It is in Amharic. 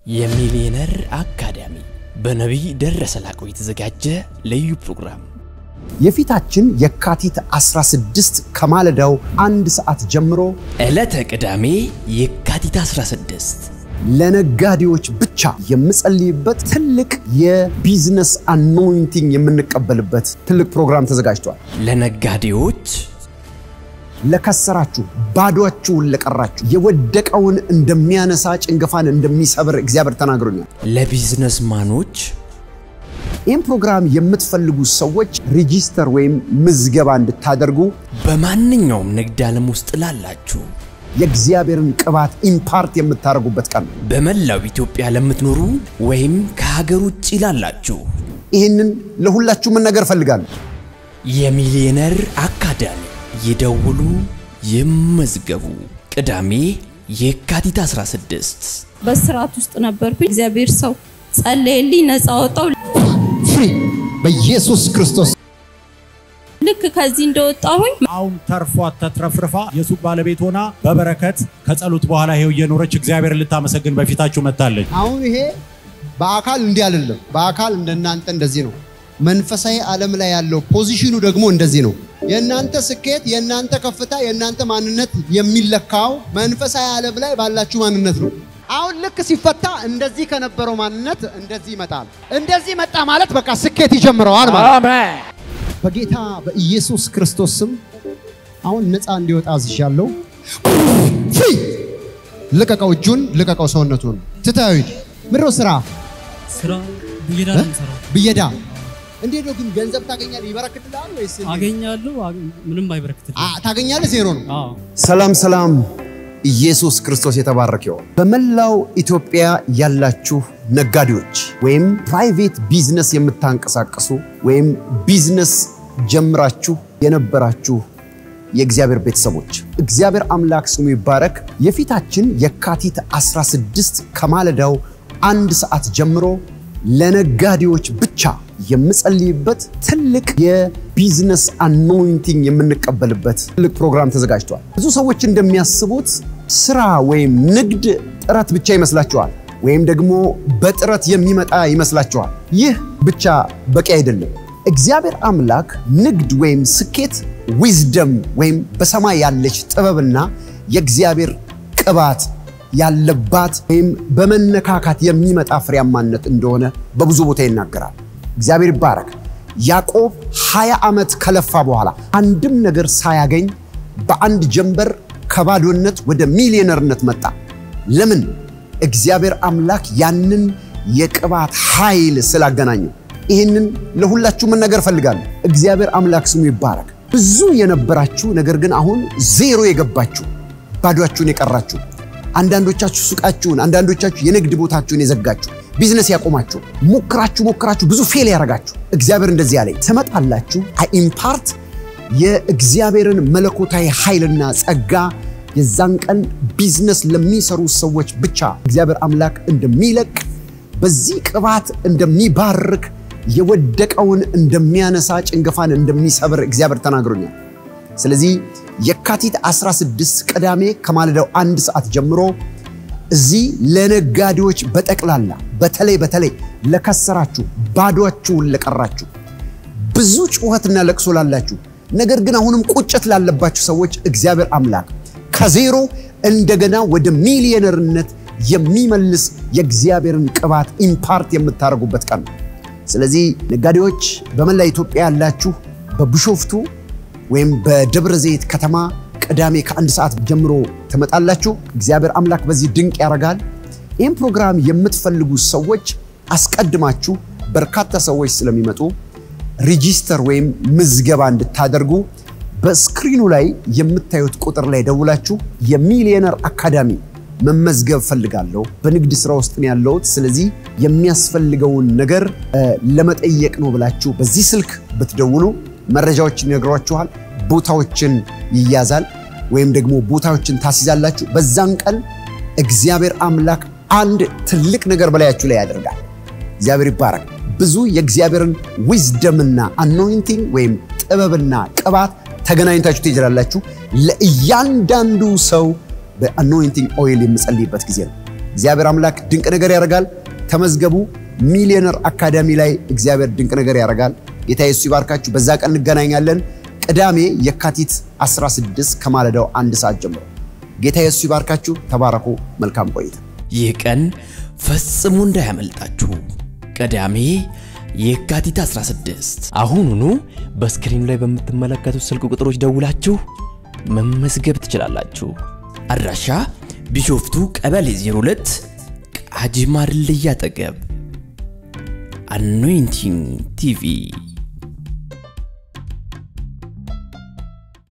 የሚሊየነር አካዳሚ በነቢይ ደረሰ ላቀው የተዘጋጀ ልዩ ፕሮግራም የፊታችን የካቲት 16 ከማለዳው አንድ ሰዓት ጀምሮ ዕለተ ቅዳሜ የካቲት 16 ለነጋዴዎች ብቻ የምጸልይበት ትልቅ የቢዝነስ አኖይንቲንግ የምንቀበልበት ትልቅ ፕሮግራም ተዘጋጅቷል። ለነጋዴዎች ለከሰራችሁ፣ ባዶአችሁን ለቀራችሁ፣ የወደቀውን እንደሚያነሳ ጭንገፋን እንደሚሰብር እግዚአብሔር ተናግሮኛል። ለቢዝነስማኖች ይህም ፕሮግራም የምትፈልጉ ሰዎች ሪጂስተር ወይም ምዝገባ እንድታደርጉ በማንኛውም ንግድ ዓለም ውስጥ ላላችሁ የእግዚአብሔርን ቅባት ኢምፓርት የምታደርጉበት ቀን ነው። በመላው ኢትዮጵያ ለምትኖሩ ወይም ከሀገር ውጭ ላላችሁ ይህንን ለሁላችሁ መናገር እፈልጋለሁ። የሚሊየነር አካዳሚ ይደውሉ፣ ይመዝገቡ። ቅዳሜ የካቲት 16 በስርዓት ውስጥ ነበርኩ። እግዚአብሔር ሰው ጸለየልኝ፣ ነፃ ወጣው። ፍሪ በኢየሱስ ክርስቶስ ልክ ከዚህ እንደወጣሁኝ አሁን ተርፏት ተትረፍርፋ የሱቅ ባለቤት ሆና በበረከት ከጸሎት በኋላ ይሄው እየኖረች እግዚአብሔር ልታመሰግን በፊታችሁ መጥታለች። አሁን ይሄ በአካል እንዲህ አይደለም። በአካል እንደናንተ እንደዚህ ነው። መንፈሳዊ ዓለም ላይ ያለው ፖዚሽኑ ደግሞ እንደዚህ ነው። የእናንተ ስኬት፣ የእናንተ ከፍታ፣ የእናንተ ማንነት የሚለካው መንፈሳዊ ዓለም ላይ ባላችሁ ማንነት ነው። አሁን ልክ ሲፈታ እንደዚህ ከነበረው ማንነት እንደዚህ ይመጣል። እንደዚህ መጣ ማለት በቃ ስኬት ይጀምረዋል ማለት በጌታ በኢየሱስ ክርስቶስ ስም አሁን ነፃ እንዲወጣ አዝዣለሁ። ፍሪ ልቀቀው፣ እጁን ልቀቀው፣ ሰውነቱን ትታዩ ምድሮ ስራ ስራ ብየዳ ነው የምሰራው። ብየዳ እንዴት ነው ግን ገንዘብ ታገኛለህ? ይበረክትልሃል ወይስ እንዴት? አገኛለሁ፣ አግ- ምንም አይበረክትልኝ። አ- ታገኛለህ? ዜሮ ነው። አዎ ሰላም ሰላም፣ ኢየሱስ ክርስቶስ የተባረከ ይሁን። በመላው ኢትዮጵያ ያላችሁ ነጋዴዎች ወይም ፕራይቬት ቢዝነስ የምታንቀሳቅሱ ወይም ቢዝነስ ጀምራችሁ የነበራችሁ የእግዚአብሔር ቤተሰቦች እግዚአብሔር አምላክ ስሙ ይባረክ። የፊታችን የካቲት 16 ከማለዳው አንድ ሰዓት ጀምሮ ለነጋዴዎች ብቻ የምጸልይበት ትልቅ የቢዝነስ አኖይንቲንግ የምንቀበልበት ትልቅ ፕሮግራም ተዘጋጅቷል። ብዙ ሰዎች እንደሚያስቡት ስራ ወይም ንግድ ጥረት ብቻ ይመስላችኋል፣ ወይም ደግሞ በጥረት የሚመጣ ይመስላችኋል። ይህ ብቻ በቂ አይደለም። እግዚአብሔር አምላክ ንግድ ወይም ስኬት ዊዝደም ወይም በሰማይ ያለች ጥበብና የእግዚአብሔር ቅባት ያለባት ወይም በመነካካት የሚመጣ ፍሬያማነት እንደሆነ በብዙ ቦታ ይናገራል። እግዚአብሔር ይባረክ። ያዕቆብ 20 ዓመት ከለፋ በኋላ አንድም ነገር ሳያገኝ በአንድ ጀንበር ከባዶነት ወደ ሚሊዮነርነት መጣ። ለምን? እግዚአብሔር አምላክ ያንን የቅባት ኃይል ስላገናኘው። ይህንን ለሁላችሁ መናገር እፈልጋለሁ። እግዚአብሔር አምላክ ስሙ ይባረክ። ብዙ የነበራችሁ ነገር ግን አሁን ዜሮ የገባችሁ ባዷችሁን የቀራችሁ አንዳንዶቻችሁ ሱቃችሁን፣ አንዳንዶቻችሁ የንግድ ቦታችሁን የዘጋችሁ ቢዝነስ ያቆማችሁ ሞክራችሁ ሞክራችሁ ብዙ ፌል ያደረጋችሁ እግዚአብሔር እንደዚህ ያለኝ ትመጣላችሁ። ኢምፓርት የእግዚአብሔርን መለኮታዊ ኃይልና ጸጋ የዛን ቀን ቢዝነስ ለሚሰሩ ሰዎች ብቻ እግዚአብሔር አምላክ እንደሚለቅ በዚህ ቅባት እንደሚባርክ የወደቀውን እንደሚያነሳ ጭንገፋን እንደሚሰብር እግዚአብሔር ተናግሮኛል። ስለዚህ የካቲት 16 ቅዳሜ ከማለዳው አንድ ሰዓት ጀምሮ እዚህ ለነጋዴዎች በጠቅላላ በተለይ በተለይ ለከሰራችሁ፣ ባዶአችሁን ለቀራችሁ፣ ብዙ ጩኸትና ለቅሶ ላላችሁ፣ ነገር ግን አሁንም ቁጭት ላለባችሁ ሰዎች እግዚአብሔር አምላክ ከዜሮ እንደገና ወደ ሚሊዮነርነት የሚመልስ የእግዚአብሔርን ቅባት ኢምፓርት የምታደርጉበት ቀን ነው። ስለዚህ ነጋዴዎች በመላ ኢትዮጵያ ያላችሁ በቢሾፍቱ ወይም በደብረ ዘይት ከተማ ቅዳሜ ከአንድ ሰዓት ጀምሮ ትመጣላችሁ። እግዚአብሔር አምላክ በዚህ ድንቅ ያደርጋል። ይህም ፕሮግራም የምትፈልጉ ሰዎች አስቀድማችሁ በርካታ ሰዎች ስለሚመጡ ሪጂስተር ወይም ምዝገባ እንድታደርጉ በስክሪኑ ላይ የምታዩት ቁጥር ላይ ደውላችሁ የሚሊየነር አካዳሚ መመዝገብ ፈልጋለሁ፣ በንግድ ስራ ውስጥ ነው ያለሁት፣ ስለዚህ የሚያስፈልገውን ነገር እ፣ ለመጠየቅ ነው ብላችሁ በዚህ ስልክ ብትደውሉ መረጃዎችን ይነግሯችኋል። ቦታዎችን ይያዛል ወይም ደግሞ ቦታዎችን ታስይዛላችሁ። በዛን ቀን እግዚአብሔር አምላክ አንድ ትልቅ ነገር በላያችሁ ላይ ያደርጋል። እግዚአብሔር ይባረክ። ብዙ የእግዚአብሔርን ዊዝደምና አኖይንቲንግ ወይም ጥበብና ቅባት ተገናኝታችሁ ትይዛላችሁ። ለእያንዳንዱ ሰው በአኖይንቲንግ ኦይል የምጸልይበት ጊዜ ነው። እግዚአብሔር አምላክ ድንቅ ነገር ያደርጋል። ተመዝገቡ። ሚሊዮነር አካዳሚ ላይ እግዚአብሔር ድንቅ ነገር ያደርጋል። ጌታ ኢየሱስ ይባርካችሁ። በዛ ቀን እንገናኛለን። ቅዳሜ የካቲት 16 ከማለዳው አንድ ሰዓት ጀምሮ ጌታ ኢየሱስ ይባርካችሁ። ተባረኩ። መልካም ቆይታ። ይህ ቀን ፈጽሞ እንዳያመልጣችሁ። ቅዳሜ የካቲት 16 አሁኑኑ በስክሪኑ ላይ በምትመለከቱት ስልክ ቁጥሮች ደውላችሁ መመዝገብ ትችላላችሁ። አድራሻ ቢሾፍቱ ቀበሌ 02 ቃጂማ ድልድይ አጠገብ። አኖይንቲንግ ቲቪ